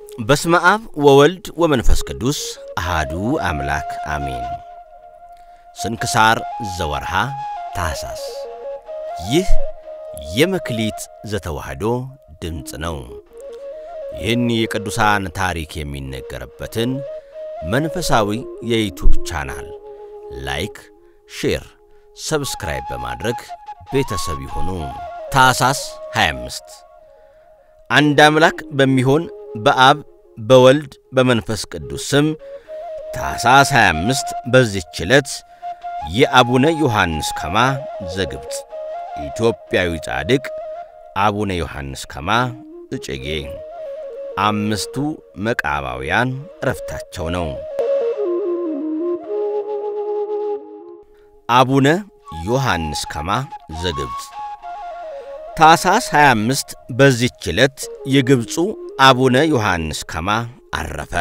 በስመ አብ ወወልድ ወመንፈስ ቅዱስ አሃዱ አምላክ አሜን። ስንክሳር ዘወርሃ ታኅሳስ። ይህ የመክሊት ዘተዋሕዶ ድምፅ ነው። ይህን የቅዱሳን ታሪክ የሚነገርበትን መንፈሳዊ የዩቱብ ቻናል ላይክ፣ ሼር፣ ሰብስክራይብ በማድረግ ቤተሰብ ይሁኑ። ታኅሳስ 25 አንድ አምላክ በሚሆን በአብ በወልድ በመንፈስ ቅዱስ ስም ታኅሳስ 25 በዚህች ዕለት የአቡነ ዮሐንስ ከማ ዘግብፅ ኢትዮጵያዊ ጻድቅ አቡነ ዮሐንስ ከማ እጨጌ አምስቱ መቃባውያን ዕረፍታቸው ነው። አቡነ ዮሐንስ ከማ ዘግብፅ ታኅሳስ 25 በዚህች ዕለት የግብፁ አቡነ ዮሐንስ ከማ አረፈ።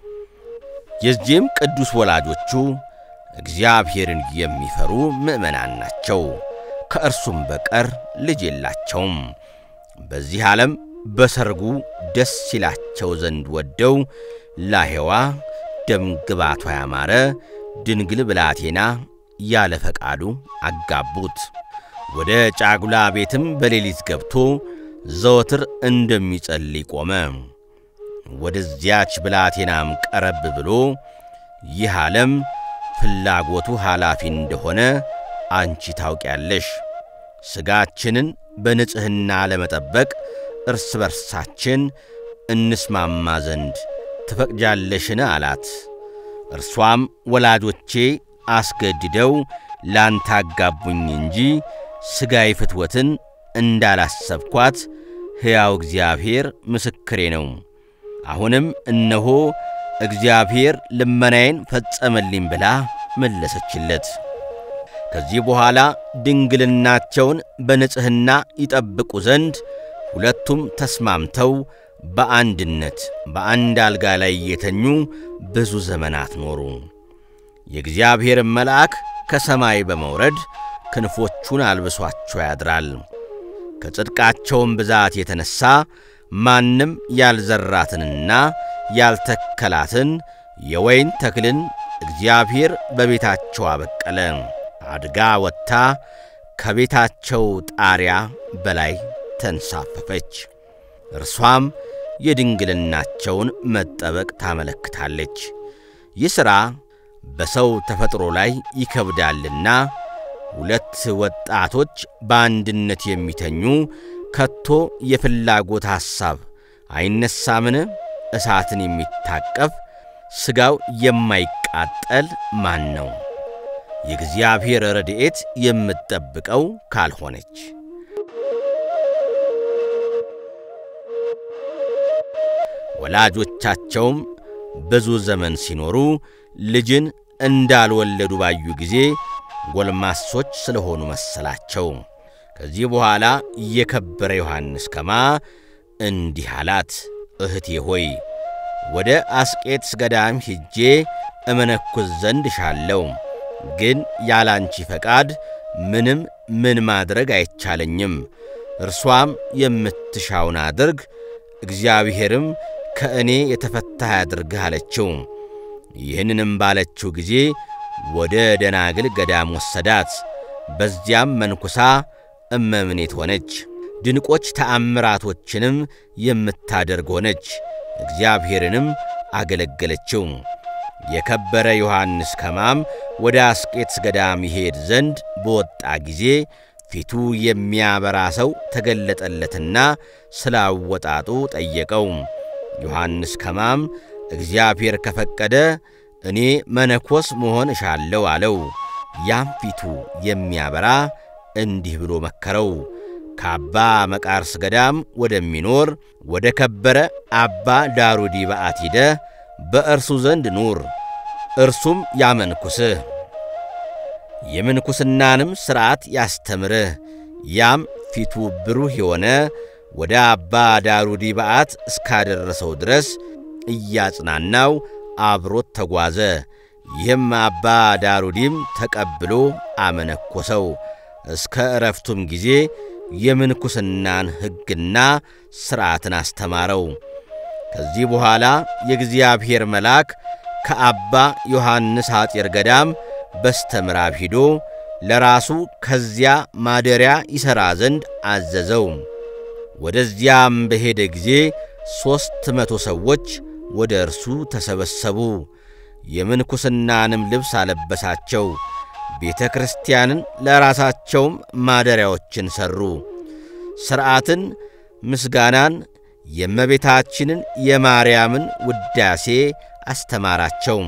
የዚህም ቅዱስ ወላጆቹ እግዚአብሔርን የሚፈሩ ምዕመናን ናቸው። ከእርሱም በቀር ልጅ የላቸውም። በዚህ ዓለም በሰርጉ ደስ ይላቸው ዘንድ ወደው ላሔዋ ደም ግባቷ ያማረ ድንግል ብላቴና ያለ ፈቃዱ አጋቡት። ወደ ጫጉላ ቤትም በሌሊት ገብቶ ዘወትር እንደሚጸልይ ቆመ። ወደዚያች ብላቴናም ቀረብ ብሎ ይህ ዓለም ፍላጎቱ ኃላፊ እንደሆነ አንቺ ታውቂያለሽ። ሥጋችንን በንጽሕና ለመጠበቅ እርስ በርሳችን እንስማማ ዘንድ ትፈቅጃለሽን? አላት። እርሷም ወላጆቼ አስገድደው ላንተ አጋቡኝ እንጂ ሥጋዊ ፍትወትን እንዳላሰብኳት ሕያው እግዚአብሔር ምስክሬ ነው። አሁንም እነሆ እግዚአብሔር ልመናዬን ፈጸመልኝ ብላ መለሰችለት። ከዚህ በኋላ ድንግልናቸውን በንጽሕና ይጠብቁ ዘንድ ሁለቱም ተስማምተው በአንድነት በአንድ አልጋ ላይ የተኙ ብዙ ዘመናት ኖሩ። የእግዚአብሔርን መልአክ ከሰማይ በመውረድ ክንፎቹን አልብሷቸው ያድራል። ከጽድቃቸውም ብዛት የተነሣ ማንም ያልዘራትንና ያልተከላትን የወይን ተክልን እግዚአብሔር በቤታቸው አበቀለ። አድጋ ወጥታ ከቤታቸው ጣሪያ በላይ ተንሳፈፈች። እርሷም የድንግልናቸውን መጠበቅ ታመለክታለች። ይህ ሥራ በሰው ተፈጥሮ ላይ ይከብዳልና ሁለት ወጣቶች በአንድነት የሚተኙ ከቶ የፍላጎት ሐሳብ አይነሳምን? እሳትን የሚታቀፍ ሥጋው የማይቃጠል ማን ነው? የእግዚአብሔር ረድኤት የምትጠብቀው ካልሆነች ወላጆቻቸውም ብዙ ዘመን ሲኖሩ ልጅን እንዳልወለዱ ባዩ ጊዜ ጎልማሶች ስለሆኑ መሰላቸው። ከዚህ በኋላ የከበረ ዮሐንስ ከማ እንዲህ አላት፣ እህቴ ሆይ ወደ አስቄጥስ ገዳም ሂጄ እመነኩስ ዘንድ እሻለሁ። ግን ያላንቺ ፈቃድ ምንም ምን ማድረግ አይቻለኝም። እርሷም የምትሻውን አድርግ፣ እግዚአብሔርም ከእኔ የተፈታህ ያድርግህ አለችው። ይህንንም ባለችው ጊዜ ወደ ደናግል ገዳም ወሰዳት። በዚያም መንኩሳ እመምኔት ሆነች። ድንቆች ተአምራቶችንም የምታደርግ ሆነች። እግዚአብሔርንም አገለገለችው። የከበረ ዮሐንስ ከማም ወደ አስቄጥስ ገዳም ይሄድ ዘንድ በወጣ ጊዜ ፊቱ የሚያበራ ሰው ተገለጠለትና ስላወጣጡ ጠየቀው። ዮሐንስ ከማም እግዚአብሔር ከፈቀደ እኔ መነኮስ መሆን እሻለሁ አለው። ያም ፊቱ የሚያበራ እንዲህ ብሎ መከረው። ከአባ መቃርስ ገዳም ወደሚኖር ወደ ከበረ አባ ዳሩዲ በዓት ሂደ በእርሱ ዘንድ ኑር፣ እርሱም ያመንኩስህ፣ የምንኩስናንም ሥርዓት ያስተምርህ። ያም ፊቱ ብሩህ የሆነ ወደ አባ ዳሩዲ በዓት እስካደረሰው ድረስ እያጽናናው አብሮት ተጓዘ። ይህም አባ ዳሩዲም ተቀብሎ አመነኮሰው። እስከ ዕረፍቱም ጊዜ የምንኩስናን ሕግና ሥርዓትን አስተማረው። ከዚህ በኋላ የእግዚአብሔር መልአክ ከአባ ዮሐንስ ሐጢር ገዳም በስተ ምዕራብ ሂዶ ለራሱ ከዚያ ማደሪያ ይሠራ ዘንድ አዘዘው። ወደዚያም በሄደ ጊዜ ሦስት መቶ ሰዎች ወደ እርሱ ተሰበሰቡ። የምንኩስናንም ልብስ አለበሳቸው። ቤተ ክርስቲያንን ለራሳቸውም ማደሪያዎችን ሠሩ። ሥርዓትን፣ ምስጋናን፣ የእመቤታችንን የማርያምን ውዳሴ አስተማራቸው።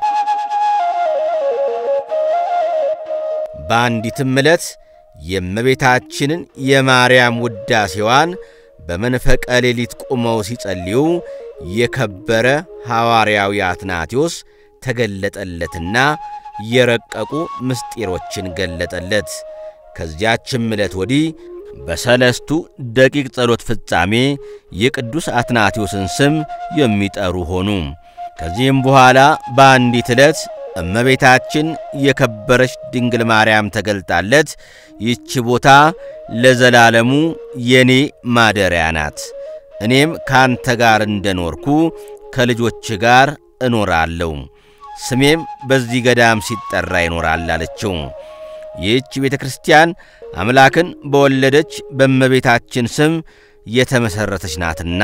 በአንዲትም ዕለት የእመቤታችንን የማርያም ውዳሴዋን በመንፈቀ ሌሊት ቆመው ሲጸልዩ የከበረ ሐዋርያዊ አትናቴዎስ ተገለጠለትና የረቀቁ ምስጢሮችን ገለጠለት። ከዚያችም ዕለት ወዲህ በሰለስቱ ደቂቅ ጸሎት ፍጻሜ የቅዱስ አትናቴዎስን ስም የሚጠሩ ሆኑ። ከዚህም በኋላ በአንዲት ዕለት እመቤታችን የከበረች ድንግል ማርያም ተገልጣለት ይህች ቦታ ለዘላለሙ የኔ ማደሪያ ናት፣ እኔም ካንተ ጋር እንደኖርኩ ከልጆች ጋር እኖራለሁ፣ ስሜም በዚህ ገዳም ሲጠራ ይኖራል አለችው። ይህች ቤተ ክርስቲያን አምላክን በወለደች በእመቤታችን ስም የተመሠረተች ናትና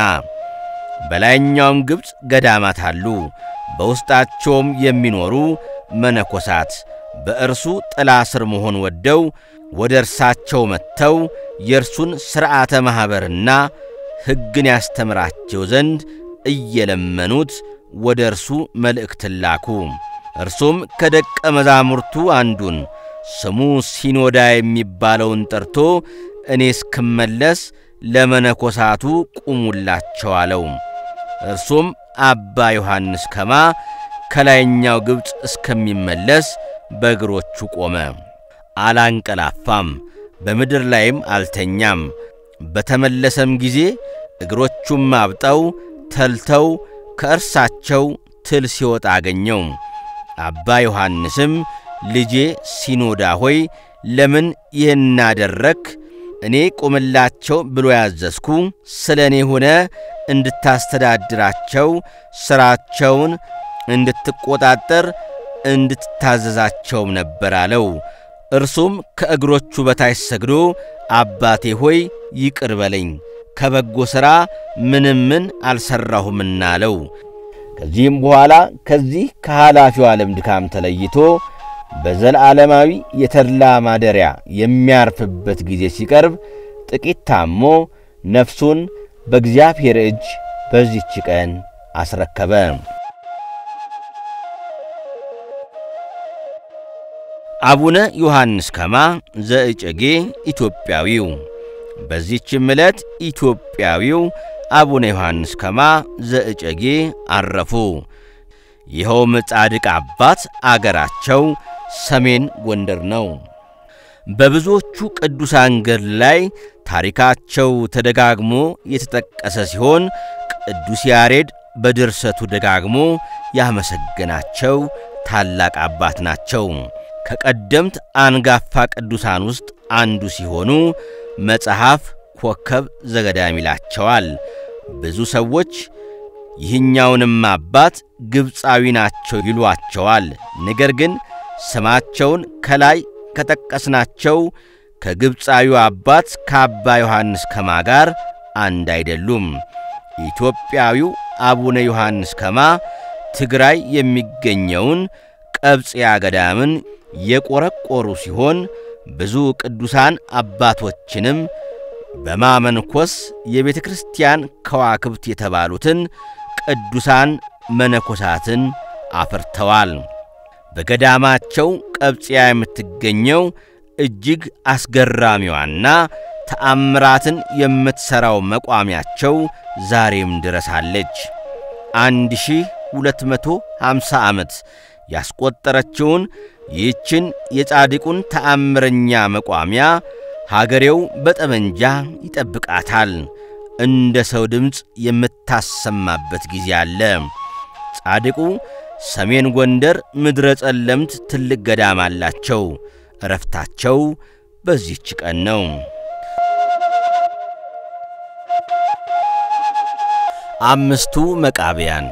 በላይኛውም ግብፅ ገዳማት አሉ። በውስጣቸውም የሚኖሩ መነኮሳት በእርሱ ጥላ ስር መሆን ወደው ወደ እርሳቸው መጥተው የእርሱን ሥርዓተ ማኅበርና ሕግን ያስተምራቸው ዘንድ እየለመኑት ወደ እርሱ መልእክትን ላኩ። እርሱም ከደቀ መዛሙርቱ አንዱን ስሙ ሲኖዳ የሚባለውን ጠርቶ እኔ እስክመለስ ለመነኮሳቱ ቁሙላቸው አለው። እርሱም አባ ዮሐንስ ከማ ከላይኛው ግብፅ እስከሚመለስ በእግሮቹ ቆመ። አላንቀላፋም፣ በምድር ላይም አልተኛም። በተመለሰም ጊዜ እግሮቹም አብጠው ተልተው ከእርሳቸው ትል ሲወጣ አገኘው። አባ ዮሐንስም ልጄ ሲኖዳ ሆይ ለምን ይህን አደረግክ? እኔ ቆምላቸው ብሎ ያዘዝኩ ስለ እኔ ሆነ እንድታስተዳድራቸው ሥራቸውን እንድትቆጣጠር እንድትታዘዛቸውም ነበር አለው። እርሱም ከእግሮቹ በታች ሰግዶ አባቴ ሆይ ይቅር በለኝ ከበጎ ሥራ ምንም ምን አልሠራሁምና አለው። ከዚህም በኋላ ከዚህ ከኃላፊው ዓለም ድካም ተለይቶ በዘላለማዊ የተድላ ማደሪያ የሚያርፍበት ጊዜ ሲቀርብ ጥቂት ታሞ ነፍሱን በእግዚአብሔር እጅ በዚህች ቀን አስረከበ። አቡነ ዮሐንስ ከማ ዘእጨጌ ኢትዮጵያዊው። በዚህችም ዕለት ኢትዮጵያዊው አቡነ ዮሐንስ ከማ ዘእጨጌ አረፉ። ይኸውም ጻድቅ አባት አገራቸው ሰሜን ጎንደር ነው። በብዙዎቹ ቅዱሳን ገድል ላይ ታሪካቸው ተደጋግሞ የተጠቀሰ ሲሆን ቅዱስ ያሬድ በድርሰቱ ደጋግሞ ያመሰገናቸው ታላቅ አባት ናቸው። ከቀደምት አንጋፋ ቅዱሳን ውስጥ አንዱ ሲሆኑ መጽሐፍ ኮከብ ዘገዳም ይላቸዋል። ብዙ ሰዎች ይህኛውንም አባት ግብፃዊ ናቸው ይሏቸዋል። ነገር ግን ስማቸውን ከላይ ከጠቀስናቸው ከግብፃዊው አባት ከአባ ዮሐንስ ከማ ጋር አንድ አይደሉም። ኢትዮጵያዊው አቡነ ዮሐንስ ከማ ትግራይ የሚገኘውን ቀብጽያ ገዳምን የቆረቆሩ ሲሆን ብዙ ቅዱሳን አባቶችንም በማመንኮስ የቤተ ክርስቲያን ከዋክብት የተባሉትን ቅዱሳን መነኮሳትን አፍርተዋል። በገዳማቸው ቀብጽያ የምትገኘው እጅግ አስገራሚዋና ተአምራትን የምትሠራው መቋሚያቸው ዛሬም ድረስ አለች። አንድ ሺህ ሁለት መቶ ሃምሳ ዓመት ያስቆጠረችውን ይህችን የጻድቁን ተአምረኛ መቋሚያ ሀገሬው በጠመንጃ ይጠብቃታል። እንደ ሰው ድምፅ የምታሰማበት ጊዜ አለ። ጻድቁ ሰሜን ጎንደር ምድረ ጸለምት ትልቅ ገዳም አላቸው። እረፍታቸው በዚህች ቀን ነው። አምስቱ መቃብያን።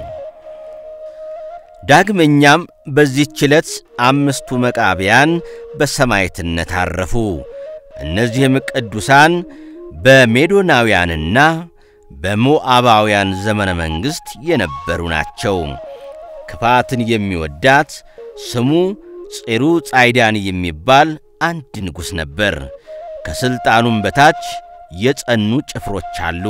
ዳግመኛም በዚህች ዕለት አምስቱ መቃብያን በሰማዕትነት አረፉ። እነዚህም ቅዱሳን በሜዶናውያንና በሞዓባውያን ዘመነ መንግሥት የነበሩ ናቸው። ክፋትን የሚወዳት ስሙ ጼሩ ጻይዳን የሚባል አንድ ንጉሥ ነበር። ከሥልጣኑም በታች የጸኑ ጭፍሮች አሉ።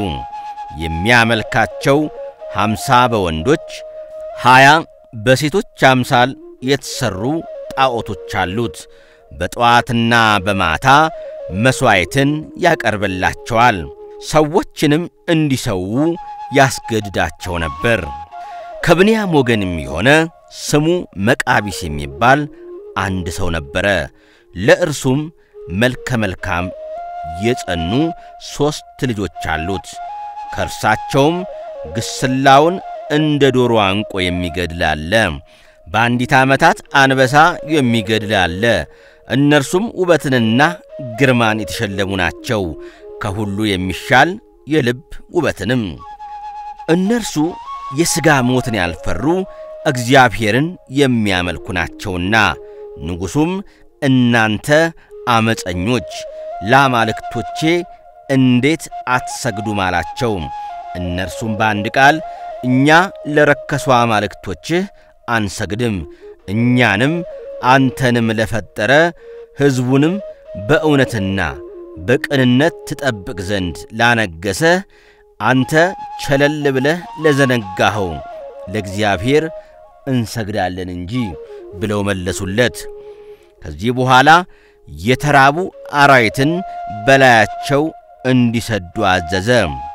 የሚያመልካቸው ሀምሳ በወንዶች ሀያ በሴቶች አምሳል የተሠሩ ጣዖቶች አሉት። በጠዋትና በማታ መሥዋዕትን ያቀርብላቸዋል። ሰዎችንም እንዲሰዉ ያስገድዳቸው ነበር። ከብንያም ወገንም የሆነ ስሙ መቃቢስ የሚባል አንድ ሰው ነበረ። ለእርሱም መልከ መልካም የጸኑ ሦስት ልጆች አሉት። ከእርሳቸውም ግስላውን እንደ ዶሮ አንቆ የሚገድል አለ። በአንዲት ዓመታት አንበሳ የሚገድል አለ። እነርሱም ውበትንና ግርማን የተሸለሙ ናቸው፣ ከሁሉ የሚሻል የልብ ውበትንም። እነርሱ የሥጋ ሞትን ያልፈሩ እግዚአብሔርን የሚያመልኩ ናቸውና። ንጉሡም እናንተ አመፀኞች ለአማልክቶቼ እንዴት አትሰግዱም አላቸው። እነርሱም በአንድ ቃል እኛ ለረከሱ አማልክቶችህ አንሰግድም፣ እኛንም አንተንም ለፈጠረ ሕዝቡንም በእውነትና በቅንነት ትጠብቅ ዘንድ ላነገሰ አንተ ቸለል ብለህ ለዘነጋኸው ለእግዚአብሔር እንሰግዳለን እንጂ ብለው መለሱለት። ከዚህ በኋላ የተራቡ አራዊትን በላያቸው እንዲሰዱ አዘዘ።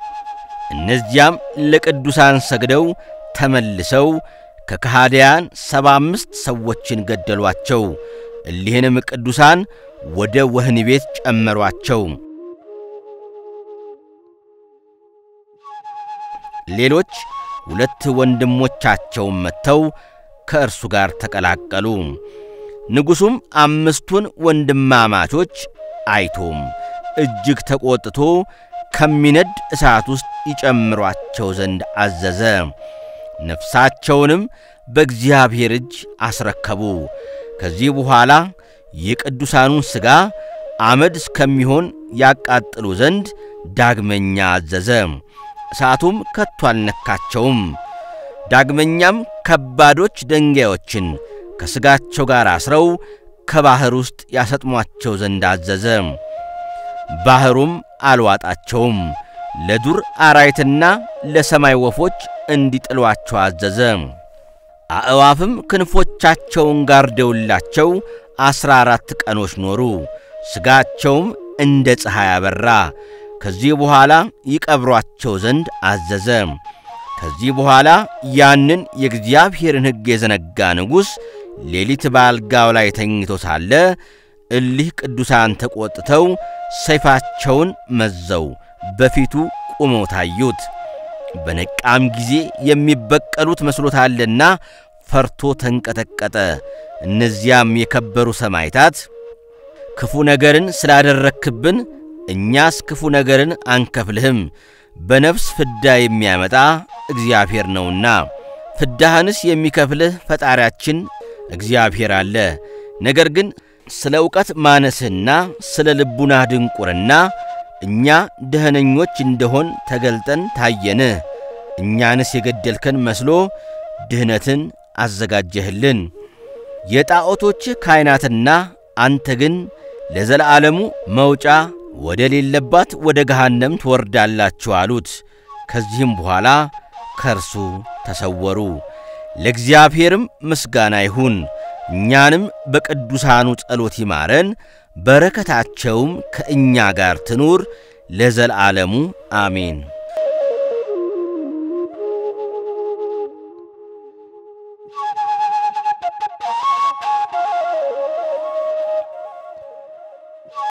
እነዚያም ለቅዱሳን ሰግደው ተመልሰው ከከሃዲያን ሰባ አምስት ሰዎችን ገደሏቸው። እሊህንም ቅዱሳን ወደ ወህኒ ቤት ጨመሯቸው። ሌሎች ሁለት ወንድሞቻቸውን መጥተው ከእርሱ ጋር ተቀላቀሉ። ንጉሡም አምስቱን ወንድማማቾች አይቶም እጅግ ተቈጥቶ ከሚነድ እሳት ውስጥ ይጨምሯቸው ዘንድ አዘዘ። ነፍሳቸውንም በእግዚአብሔር እጅ አስረከቡ። ከዚህ በኋላ የቅዱሳኑን ሥጋ አመድ እስከሚሆን ያቃጥሉ ዘንድ ዳግመኛ አዘዘ። እሳቱም ከቶ አልነካቸውም። ዳግመኛም ከባዶች ድንጋዮችን ከሥጋቸው ጋር አስረው ከባሕር ውስጥ ያሰጥሟቸው ዘንድ አዘዘ። ባሕሩም አልዋጣቸውም። ለዱር አራዊትና ለሰማይ ወፎች እንዲጥሏቸው አዘዘ። አእዋፍም ክንፎቻቸውን ጋርደውላቸው ዐሥራ አራት ቀኖች ኖሩ። ሥጋቸውም እንደ ፀሐይ አበራ። ከዚህ በኋላ ይቀብሯቸው ዘንድ አዘዘ። ከዚህ በኋላ ያንን የእግዚአብሔርን ሕግ የዘነጋ ንጉሥ ሌሊት በአልጋው ላይ ተኝቶ ሳለ እሊህ ቅዱሳን ተቈጥተው ሰይፋቸውን መዘው በፊቱ ቆመው ታዩት። በነቃም ጊዜ የሚበቀሉት መስሎታልና ፈርቶ ተንቀጠቀጠ። እነዚያም የከበሩ ሰማዕታት ክፉ ነገርን ስላደረክብን እኛስ ክፉ ነገርን አንከፍልህም፣ በነፍስ ፍዳ የሚያመጣ እግዚአብሔር ነውና፣ ፍዳህንስ የሚከፍልህ ፈጣሪያችን እግዚአብሔር አለ። ነገር ግን ስለ ዕውቀት ማነስህና ስለ ልቡናህ ድንቁርና እኛ ደህነኞች እንደሆን ተገልጠን ታየንህ። እኛንስ የገደልከን መስሎ ድህነትን አዘጋጀህልን። የጣዖቶችህ ካህናትና አንተ ግን ለዘለዓለሙ መውጫ ወደ ሌለባት ወደ ገሃነም ትወርዳላችሁ አሉት። ከዚህም በኋላ ከእርሱ ተሰወሩ። ለእግዚአብሔርም ምስጋና ይሁን። እኛንም በቅዱሳኑ ጸሎት ይማረን፣ በረከታቸውም ከእኛ ጋር ትኑር ለዘለዓለሙ አሜን።